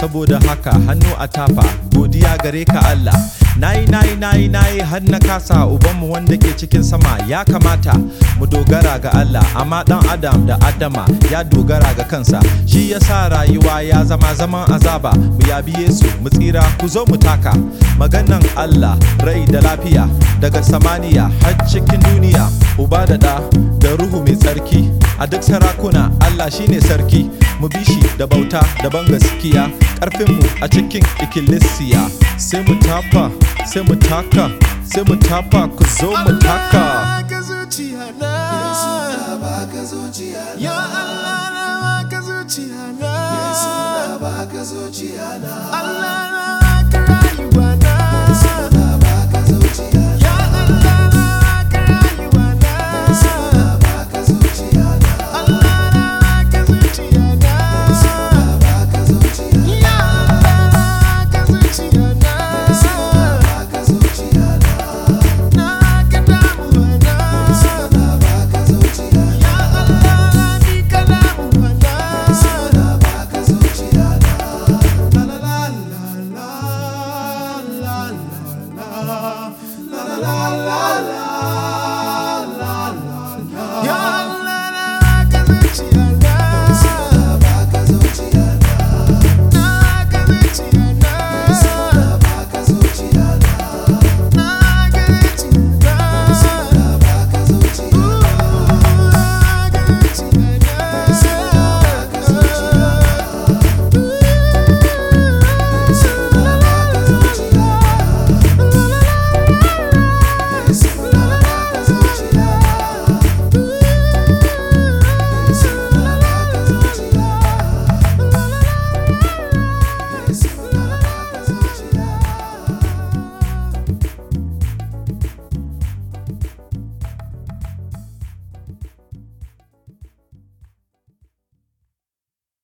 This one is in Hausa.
saboda haka hannu a tafa godiya gare ka Allah nayi nayi nayi nayi har na kasa ubanmu wanda ke cikin sama ya kamata mu dogara ga Allah amma dan Adam da Adama ya dogara ga kansa shi yasa rayuwa ya zama zaman azaba mu yabi Yesu mu tsira ku zo mu taka maganan Allah rai da lafiya daga samaniya har cikin duniya uba da da da ruhu mai tsarki a duk sarakuna Allah shine sarki mu bi shi da bauta da ban gaskiya karfinmu a cikin ikkilisiya sai mu tafa sai mu taka sai mu tafa ku zo mu taka baka zuciya na baka zuciya ya Allah na baka zuciya na baka zuciya na Allah